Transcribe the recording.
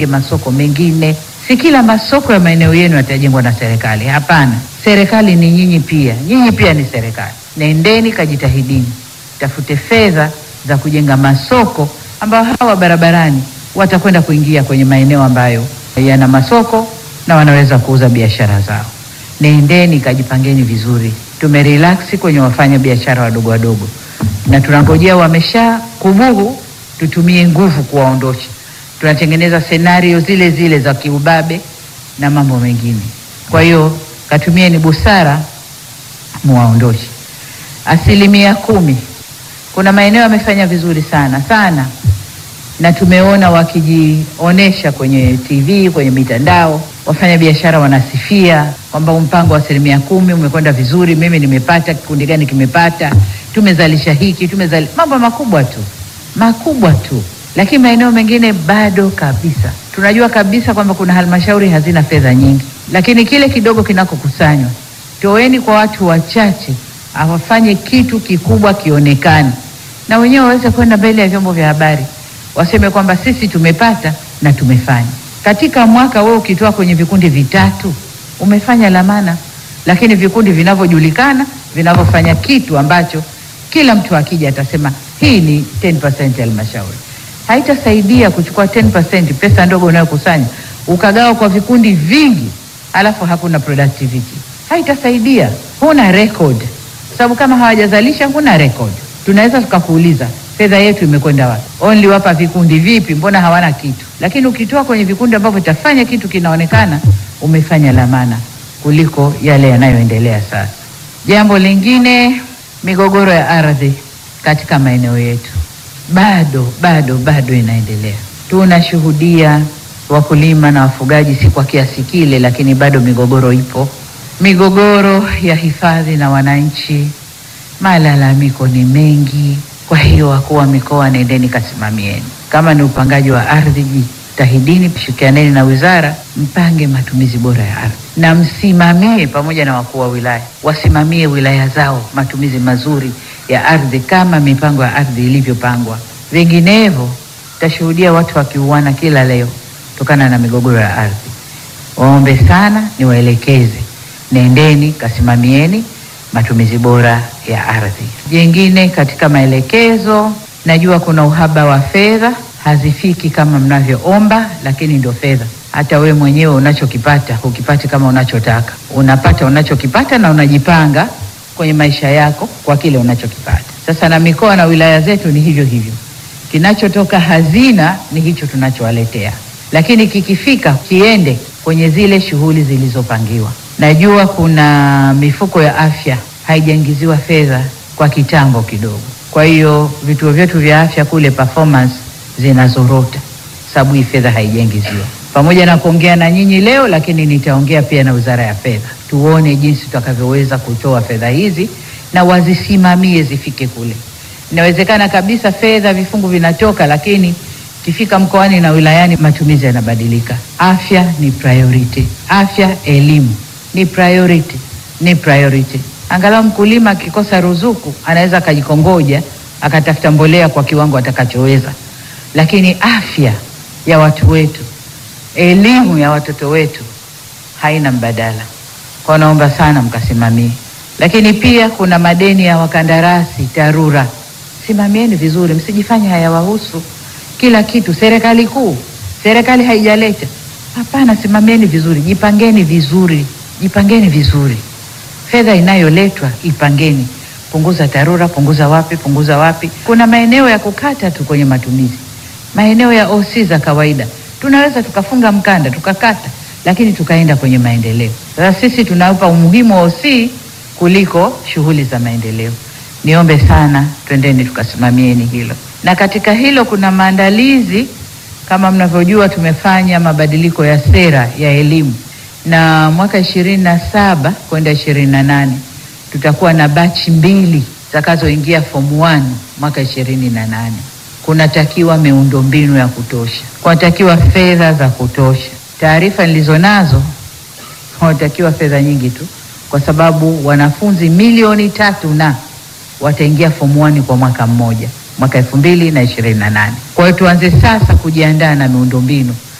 tujenge masoko mengine. Si kila masoko ya maeneo yenu yatajengwa na serikali, hapana. Serikali ni nyinyi pia, nyinyi pia ni serikali. Nendeni kajitahidini, tafute fedha za kujenga masoko ambayo hawa barabarani watakwenda kuingia kwenye maeneo ambayo yana masoko na wanaweza kuuza biashara zao. Nendeni kajipangeni vizuri. Tumerelax kwenye wafanya biashara wadogo wadogo, na tunangojea wamesha kubuhu, tutumie nguvu kuwaondosha. Tunatengeneza senario zile zile za kiubabe na mambo mengine. Kwa hiyo katumieni busara, muwaondoshe. Asilimia kumi, kuna maeneo yamefanya vizuri sana sana na tumeona wakijionesha kwenye TV, kwenye mitandao, wafanya biashara wanasifia kwamba mpango wa asilimia kumi umekwenda vizuri, mimi nimepata, kikundi gani kimepata, tumezalisha hiki, tumezali mambo makubwa tu makubwa tu, lakini maeneo mengine bado kabisa. Tunajua kabisa kwamba kuna halmashauri hazina fedha nyingi, lakini kile kidogo kinakokusanywa, toeni kwa watu wachache, awafanye kitu kikubwa kionekane, na wenyewe waweze kwenda mbele ya vyombo vya habari waseme kwamba sisi tumepata na tumefanya. Katika mwaka wewe ukitoa kwenye vikundi vitatu umefanya lamana, lakini vikundi vinavyojulikana vinavyofanya kitu ambacho kila mtu akija atasema hii ni 10% ya halmashauri. Haitasaidia kuchukua 10% pesa ndogo unayokusanya ukagawa kwa vikundi vingi, alafu hakuna productivity. Haitasaidia, huna record, sababu kama hawajazalisha huna record. Tunaweza tukakuuliza fedha yetu imekwenda wapi? Only wapa vikundi vipi? Mbona hawana kitu? Lakini ukitoa kwenye vikundi ambavyo itafanya kitu kinaonekana, umefanya lamana kuliko yale yanayoendelea sasa. Jambo lingine, migogoro ya ardhi katika maeneo yetu bado bado bado inaendelea. Tunashuhudia wakulima na wafugaji, si kwa kiasi kile, lakini bado migogoro ipo, migogoro ya hifadhi na wananchi, malalamiko ni mengi. Kwa hiyo wakuu wa mikoa, nendeni kasimamieni. Kama ni upangaji wa ardhi, jitahidini, shirikianeni na wizara, mpange matumizi bora ya ardhi na msimamie, pamoja na wakuu wa wilaya wasimamie wilaya zao matumizi mazuri ya ardhi kama mipango ya ardhi ilivyopangwa. Vinginevyo tashuhudia watu wakiuana kila leo kutokana na migogoro ya ardhi. Waombe sana, niwaelekeze, nendeni kasimamieni matumizi bora ya ardhi. Jengine katika maelekezo, najua kuna uhaba wa fedha, hazifiki kama mnavyoomba, lakini ndio fedha. Hata we mwenyewe unachokipata hukipati kama unachotaka, unapata unachokipata na unajipanga kwenye maisha yako kwa kile unachokipata. Sasa na mikoa na wilaya zetu ni hivyo hivyo, kinachotoka hazina ni hicho tunachowaletea, lakini kikifika kiende kwenye zile shughuli zilizopangiwa. Najua kuna mifuko ya afya haijaingiziwa fedha kwa kitambo kidogo, kwa hiyo vituo vyetu vya afya kule performance zinazorota, sababu hii fedha haijaingiziwa. Pamoja na kuongea na nyinyi leo, lakini nitaongea pia na Wizara ya Fedha, tuone jinsi tutakavyoweza kutoa fedha hizi na wazisimamie zifike kule. Inawezekana kabisa fedha vifungu vinatoka, lakini kifika mkoani na wilayani matumizi yanabadilika. Afya ni priority, afya elimu ni priority, ni priority. Angalau mkulima akikosa ruzuku anaweza akajikongoja akatafuta mbolea kwa kiwango atakachoweza, lakini afya ya watu wetu, elimu ya watoto wetu haina mbadala. Kwa naomba sana mkasimamie, lakini pia kuna madeni ya wakandarasi TARURA, simamieni vizuri, msijifanye hayawahusu kila kitu. Serikali kuu, serikali haijaleta hapana, simamieni vizuri, jipangeni vizuri, jipangeni vizuri. Fedha inayoletwa ipangeni, punguza TARURA, punguza wapi, punguza wapi. Kuna maeneo ya kukata tu kwenye matumizi, maeneo ya OC za kawaida tunaweza tukafunga mkanda tukakata, lakini tukaenda kwenye maendeleo. Sasa sisi tunaupa umuhimu wa OC kuliko shughuli za maendeleo. Niombe sana, twendeni tukasimamieni hilo. Na katika hilo kuna maandalizi, kama mnavyojua, tumefanya mabadiliko ya sera ya elimu na mwaka ishirini na saba kwenda ishirini na nane tutakuwa na bachi mbili zitakazoingia form 1 mwaka ishirini na nane kunatakiwa miundombinu ya kutosha, kunatakiwa fedha za kutosha. Taarifa nilizonazo kunatakiwa fedha nyingi tu, kwa sababu wanafunzi milioni tatu na wataingia form 1 kwa mwaka mmoja, mwaka elfu mbili na ishirini na nane. Kwa hiyo tuanze sasa kujiandaa na miundombinu